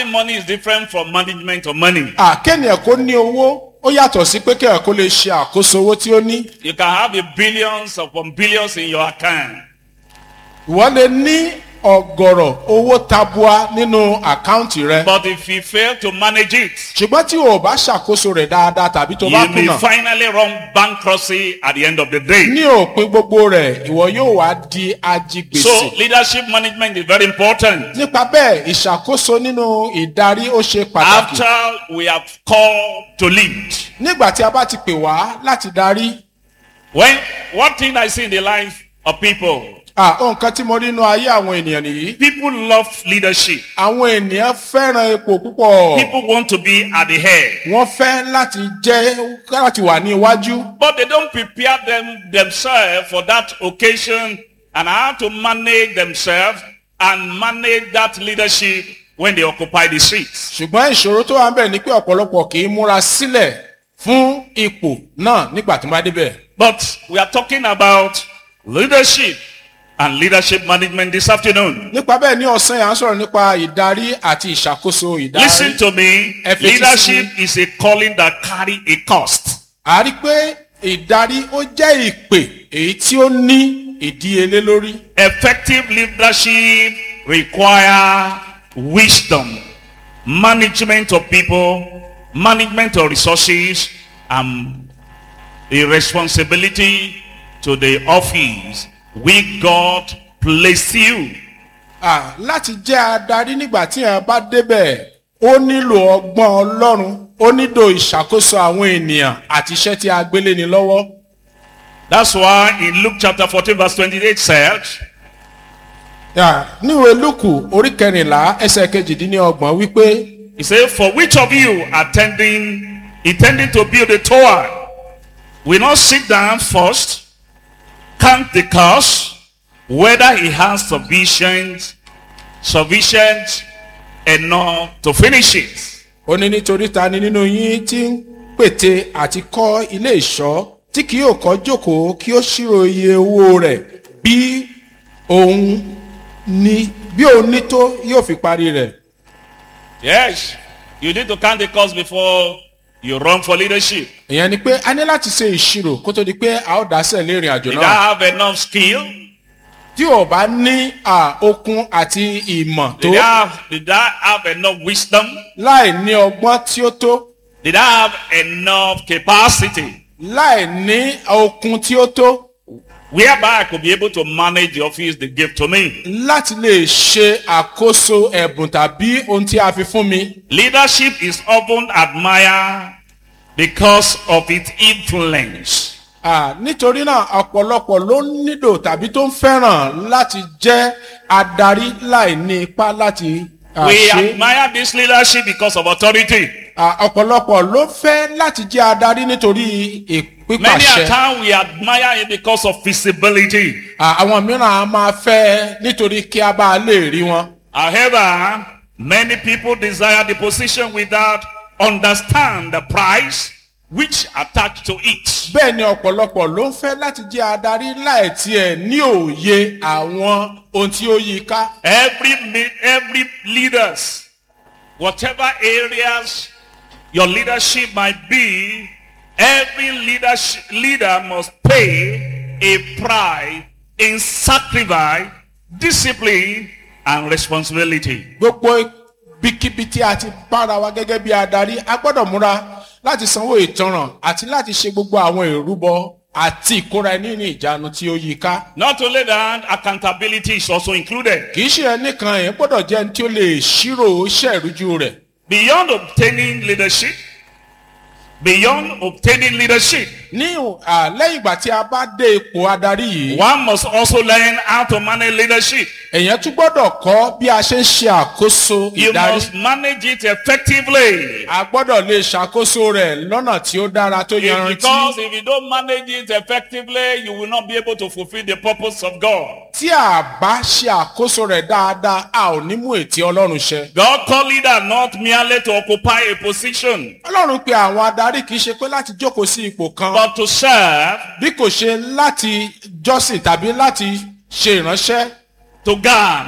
Having money is different from management of money. àkéèyàn kó ní owó ó yàtọ̀ sí pé kéèyàn kó lè ṣe àkóso owó tí ó ní You can have a billions upon billions in your account. ìwọ lè ní ọ̀gọ̀rọ̀ owó tabua nínú àkáǹtì rẹ But if you fail to manage it, ṣùgbọ́n tí o ò bá ṣàkóso rẹ̀ dáadáa tàbí tó you bá may kùnà finally run bankruptcy at the end of the day. ní òpin gbogbo rẹ̀ ìwọ yóò wá di ajigbèsè. So leadership management is very important. nípa bẹ́ẹ̀ ìṣàkóso nínú ìdarí ó ṣe pàtàkì. After we have called to lead, nígbà tí a bá ti pè wá láti darí when one thing I see in the life of people, ah, ohun kan tí mo rí inú ayé àwọn ènìyàn nìyí. people love leadership. àwọn ènìyàn fẹ́ràn epo púpọ̀. People want to be at the head, wọ́n fẹ́ láti jẹ́ láti wà ní iwájú. but they don't prepare them themselves for that occasion and how to manage themselves and manage that leadership when they occupy the streets. ṣùgbọ́n ìṣòro tó wà ń bẹ̀ ni pé ọ̀pọ̀lọpọ̀ kì í múra sílẹ̀ fún ipò náà nígbà tí wọ́n bá débẹ̀. But we are talking about leadership and leadership management this afternoon. nípa bẹ́ẹ̀ ní ọ̀sán yà ń sọ̀rọ̀ nípa ìdarí àti ìṣàkóso ìdarí. Listen to me. FHC. Leadership is a calling that carry a cost. a rí pé ìdarí ó jẹ́ ìpè èyí tí ó ní ìdíyelé lórí. Effective leadership require wisdom, management of people, management of resources, and a responsibility to the office we God placed you. Ah, láti jẹ́ adarí nígbà tí èèyàn bá débẹ̀ ó nílò ọgbọ́n ọlọ́run ó nílò ìṣàkóso àwọn ènìyàn àti iṣẹ́ tí a gbélé ni lọ́wọ́. That's why in Luke chapter 14 verse 28 said, Ah, níwèé lùkù orí kẹrìnlá ẹsẹ̀ kejìdínlọ́gbọ̀n wípé He said, For which of you attending, intending to build a tower, will not sit down first, count the cost, whether he has sufficient, sufficient enough to finish it. ó ní nítorí ta ni nínú yín tí ń pète àti kọ́ ilé ìṣọ́ tí kì yóò kọ́ jókòó kí ó ṣírò iye owó rẹ̀ bí òun ní bí òun ní tó yóò fi parí rẹ̀. Yes, you need to count the cost before you run for leadership. ìyẹn ni pé a ní láti ṣe ìṣirò kó tó di pé a ó dásẹ̀ lé ìrìn àjò Did náà. I have enough skill? tí o bá ní à, okun àti ìmọ̀ tó Did I have, did I have enough wisdom? láì ní ọgbọ́n tí ó tó Did I have enough capacity? láì ní okun tí ó tó whereby I could be able to manage the office they gave to me. láti lè ṣe àkóso ẹ̀bùn tàbí ohun tí a fi fún mi. Leadership is often admired because of its influence. À, nítorí náà ọ̀pọ̀lọpọ̀ ló nílò tàbí tó ń fẹ́ràn láti jẹ́ adarí láì ní ipá láti à, We ṣe. admire this leadership because of authority. À, ọ̀pọ̀lọpọ̀ ló fẹ́ láti jẹ́ adarí nítorí Many a ìpípàṣẹ. time we admire it because of visibility. À, àwọn mìíràn a máa fẹ́ nítorí kí a bá lè rí wọn. However, many people desire the position without understand the price which attached to it. bẹ́ẹ̀ ni ọ̀pọ̀lọpọ̀ ló ń fẹ́ láti jẹ́ adarí láì tiẹ̀ ní òye àwọn ohun tí ó yí i ká. Every mi- every leaders, whatever areas your leadership might be, every leadership leader must pay a price in sacrifice, discipline, and responsibility. gbogbo bíkíbi tí a ti bára wa gẹ́gẹ́ bí adarí a gbọ́dọ̀ múra láti sanwó ìtanràn àti láti ṣe gbogbo àwọn ìrúbọ àti ìkóra ẹni ní ìjánu tí ó yí i ká. Not only that, accountability is also included. kì í ṣe ẹnìkan yẹn gbọ́dọ̀ jẹ́ ẹni tí ó lè ṣírò iṣẹ́ ìrújú rẹ̀. Beyond obtaining leadership, beyond obtaining leadership, ní à, lẹ́yìn ìgbà tí a bá dé ipò adarí yìí one must also learn how to manage leadership. èèyàn tún gbọ́dọ̀ kọ́ bí a ṣe ń ṣe àkóso You ìdarí. must manage it effectively. a gbọ́dọ̀ lè ṣàkóso rẹ̀ lọ́nà tí ó dára tó If- yanrantí. because if you don't manage it effectively, you will not be able to fulfill the purpose of God. tí a bá ṣe àkóso rẹ̀ dáadáa a ò ní mú ètí ọlọ́run ṣẹ. God called leader not merely to occupy a position, ọlọ́run pe àwọn adarí kì í ṣe pé láti jókòó sí ipò kan but to serve, bí kò ṣe láti jọ́sìn tàbí láti ṣe ìránṣẹ́ to guide,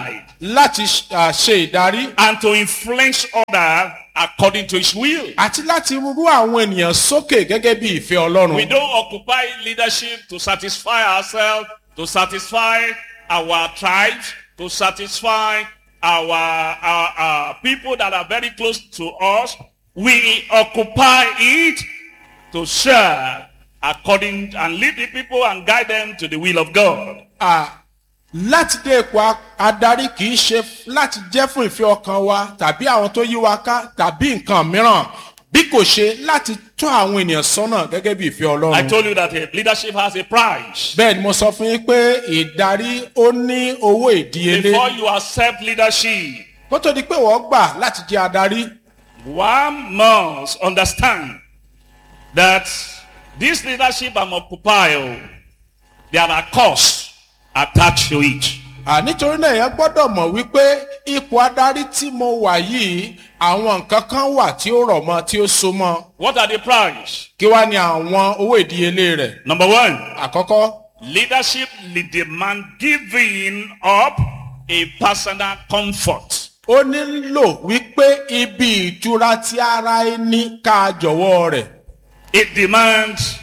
láti ah, ṣe ìdarí and to influence others according to his will. àti láti rú àwọn ènìyàn sókè gẹ́gẹ́ bí ìfẹ́ We ọlọ́run. don't occupy leadership to satisfy ourselves, to satisfy our tribes, to satisfy our, our, our people that are very close to us. We occupy it to serve according and lead the people and guide them to the will of God. Ah, láti dé ipò a- adarí kì í ṣe f- láti jẹ́ fún ìfẹ́ ọkàn wa tàbí àwọn tó yí wa ká tàbí nǹkan mìíràn bí kò ṣe láti tún àwọn ènìyàn sọ́nà gẹ́gẹ́ bí ìfẹ́ I ọlọ́run. told you that uh, leadership has a price. bẹ́ẹ̀ ni mo sọ fún yín pé ìdarí ó ní owó ìdíyelé Before you accept leadership, kó tó di pé wọ́n gbà láti jẹ́ adarí. one must understand that this leadership I'm occupying, there are costs attached to it. À, nítorí náà èèyàn gbọ́dọ̀ mọ̀ wípé ipò adarí tí mo wà yìí àwọn nǹkan kan wà tí ó rọ̀ mọ́ tí ó so mọ́ What are the price? kí wá ní àwọn owó ìdíyelé rẹ̀. Number one, àkọ́kọ́ leadership will demand giving up a personal comfort. ó nílò wípé ibi ìtura tí ara ẹni ká jọ̀wọ́ rẹ̀. It demands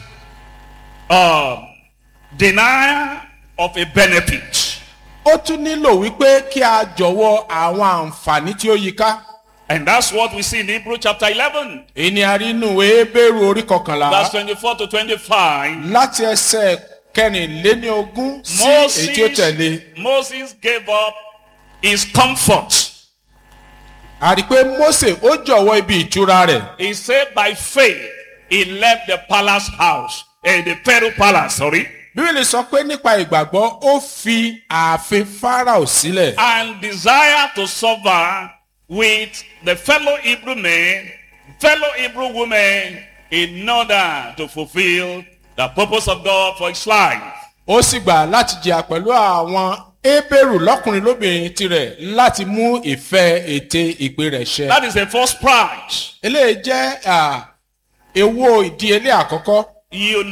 uh, denial of a benefit. ó tún nílò wípé kí a jọ̀wọ́ àwọn àǹfààní tí ó yí ká. And that's what we see in Hebrew chapter 11, èyí ni a rí inú ìwé Hébérù orí kọkànlá verse 24 to 25. láti ẹsẹ̀ kẹrìnléníogún sí èyí tí ó tẹ̀lé. Moses gave up his comfort. a rí i pé Mósè ó jọ̀wọ́ ibi ìtura rẹ̀. He said by faith he left the palace house, eh, the Pharaoh palace, sorry, bíbélì sọ pé nípa ìgbàgbọ́ ó fi ààfin Fáráò sílẹ̀. and desire to suffer with the fellow Hebrew men, fellow Hebrew women, in order to fulfill the purpose of God for his life. ó sì gbà láti jìyà pẹ̀lú àwọn Hébérù lọ́kùnrin lóbìnrin tirẹ̀ láti mú ìfẹ́ ète ìpè rẹ̀ ṣẹ. That is the first prize. eléyìí jẹ́ à, èwo ìdíyelé àkọ́kọ́. You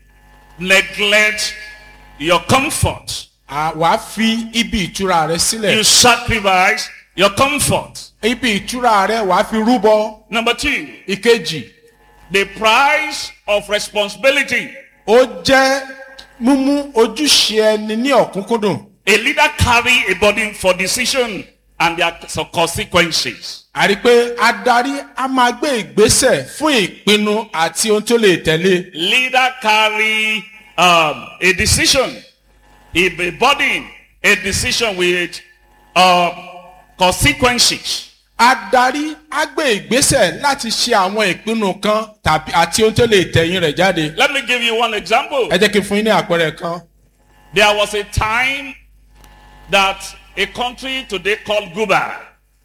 neglect your comfort. À, wàá fi ibi ìtura rẹ sílẹ̀. You sacrifice your comfort. ibi ìtura rẹ wàá fi rúbọ. Number two, ìkejì the price of responsibility. ó jẹ́ mímú ojúṣe ẹni ní ọ̀kúnkúndùn. A leader carry a burden for decision and their consequences. a rí i pé adarí a máa gbé ìgbésẹ̀ fún ìpinnu àti ohun tó lè tẹ̀lé. Leader carry um, a decision, a a burden, a decision with uh, consequences. adarí á gbé ìgbésẹ̀ láti ṣe àwọn ìpinnu kan tàbí àti ohun tó lè tẹ̀yìn rẹ̀ jáde. Let me give you one example. ẹ jẹ́ kí n fún yín ní àpẹẹrẹ kan. There was a time that a country today called Cuba.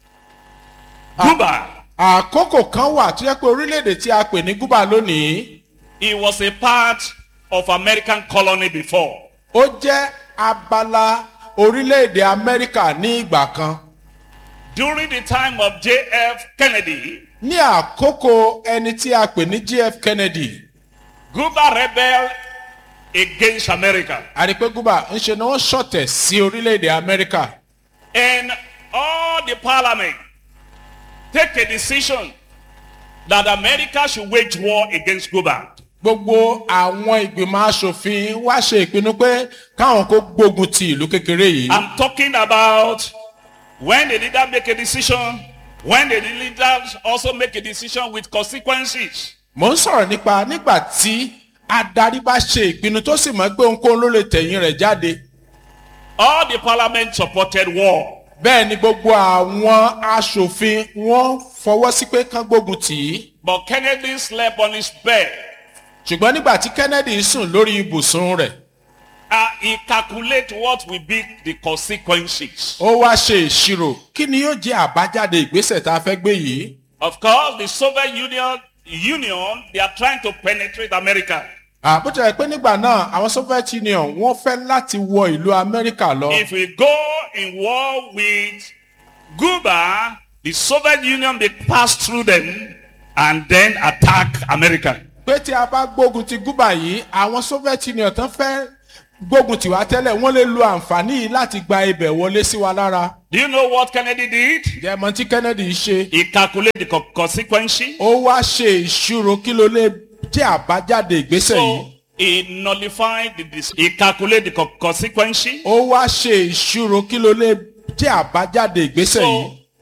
Cuba, àkókò kan wà tó yẹ pé orílẹ̀-èdè tí a pè ní Cuba lónìí it was a part of American colony before. ó jẹ́ abala orílẹ̀-èdè Amẹ́ríkà ní ìgbà kan. During the time of J.F. Kennedy, ní àkókò ẹni tí a pè ní JF Kennedy Cuba rebelled against America. a rí i pé Cuba ń ṣe ni wọ́n ṣọ̀tẹ̀ sí orílẹ̀-èdè Amẹ́ríkà. And all the parliament take a decision that America should wage war against Cuba. gbogbo àwọn ìgbìmọ̀ asòfin wá ṣe ìpinnu pé káwọn kó gbógun ti ìlú kékeré yìí. I'm talking about when the leader make a decision, when the leaders also make a decision with consequences. mo ń sọ̀rọ̀ nípa nígbà tí adarí bá ṣe ìpinnu tó sì mọ̀ pé ohunkóhun ló lè tẹ̀yìn rẹ̀ jáde. All the parliament supported war. bẹ́ẹ̀ ni gbogbo àwọn asòfin wọ́n fọwọ́ sí pé kán gbógun tì í. But Kennedy slept on his bed. ṣùgbọ́n nígbà tí Kennedy sùn lórí ibùsùn rẹ̀ Uh, he calculate what will be the consequences. ó wá ṣe ìṣirò kí ni yóò jẹ́ àbájáde ìgbésẹ̀ tá a fẹ́ gbé yìí. Of course, the Soviet Union, Union, they are trying to penetrate America. àbújá pé nígbà náà àwọn Soviet Union wọ́n fẹ́ láti wọ ìlú Amẹ́ríkà lọ. If we go in war with Cuba, the Soviet Union may pass through them and then attack America. pé tí a bá gbógun ti Cuba yìí àwọn Soviet Union tán fẹ́ gbógun tiwa tẹ́lẹ̀ wọ́n lè lo àǹfààní yìí láti gba ibẹ̀ wọlé sí wa lára. Do you know what Kennedy did? jẹ́mọ tí kennedy ṣe He calculated the co- consequences. ó wá ṣe ìṣirò kí ló lè jẹ́ àbájáde ìgbésẹ̀ yìí. So he nullified the dis- he calculated the co- consequences. ó wá ṣe ìṣirò kí ló lè jẹ́ àbájáde ìgbésẹ̀ yìí. So